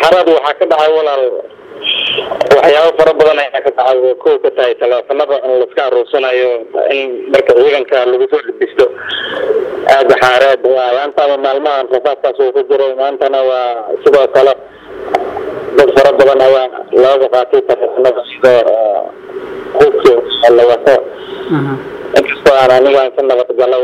xaraad waxaa ka dhacay walaal waxyaabo fara badan ayaa ka dhacay kow ka tahay taleefanada in laiska aruursanayo in marka ciidanka lagu soo dhibisto aada xaareed ayaantaaba maalmahan rasaadkaas uu ku jiray maantana waa sidoo kale dad fara badan ayaa looga qaatay taleefanada sidoo hubki la wato inkastoo aan anigaan ka nabadgalo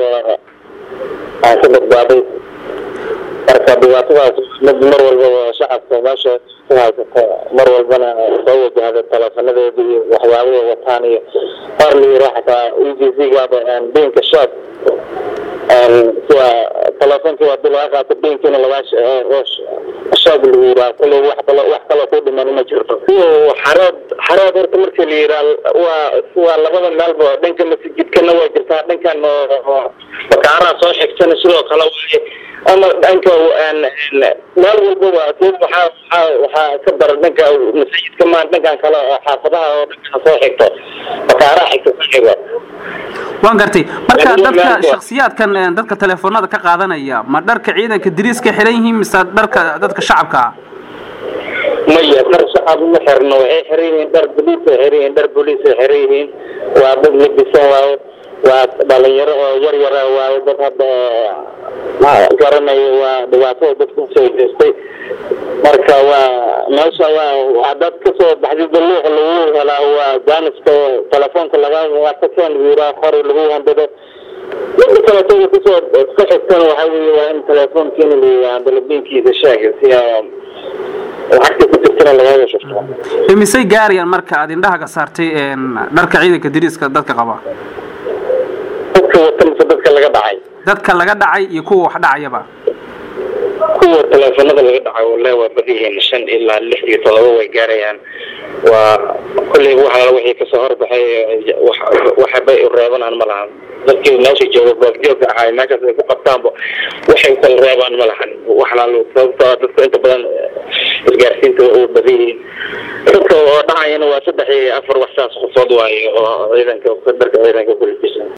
aan ka badbaaday marka dhibaatadaas mid mar walbaba shacabka meesha ku haysato mar walbana soo wajahda taleefanadeeda iyo waxyaabaha wataan iyo qaar la yira xataa e g c gaaba biinka shaab sida taleefonkii waa dil laga qaato biinkiina lagaa shaab lagu yiraa kule wax kalo wax kaloo ku dhiman ma jirto xareed xareed horta markii la yiraa waa waa labada meelba dhanka masjidkana waa jirtaa dhankan bakaaraha soo xigtana sidoo kale waaye ama dhanka meel walbaba waxaa waxaa waxaa ka dara dhanka masajidka maa dhankan kale oo xaafadaha oo dhankan soo xigto bakaaraha xigta soo xigo waan gartay marka dadka shaksiyaadkan dadka teleefoonada ka qaadanaya ma dharka ciidanka diriiska xiran yihiin mise dharka dadka shacabka ah maya dhar shacab ma xirno waxay xiran yihiin dhar boliis ay xiran yihiin dhar boliis ay xiran yihiin waa dad labisan waayo waa dhalinyaro oo yar yara waayo dad hadda garanayo waa dhibaatada dadka usoo jeestay marka waa meesha waa hadaad kasoo baxdid luuq lagu helaa waa jaaniska telefoonka laga watakeen lagu yiraa qori lagu handado mida kaleetada kusoo ka xigtana waxaa weeye waa in telefoonkiina la yiraa dalabiinkiisa sheega si lacagta ku jirtana lagaga shufto imisay gaarayaan marka aad indhaha ka saartay dharka ciidanka diriiska dadka qaba dadka wata mise dadka laga dhacay dadka laga dhacay iyo kuwa wax dhacayaba kuwa teleefanada laga dhacay wallahi waa badan yihiin shan ilaa lix iyo todoba way gaarayaan waa kolley waxa wixii kasoo horbaxay waxbay reebanaan ma lahan dadkii meesha jooga goobjoogka ahaa meeshaas ay ku qabtaanba waxay kala reebaan ma lahan waxlaal sababtoo dadka inta badan isgaarsiinta u badan yihiin dadka oo dhacayana waa saddex iyo afar wax saas qofood waaye oo ciidanka darka ciidanka kulisa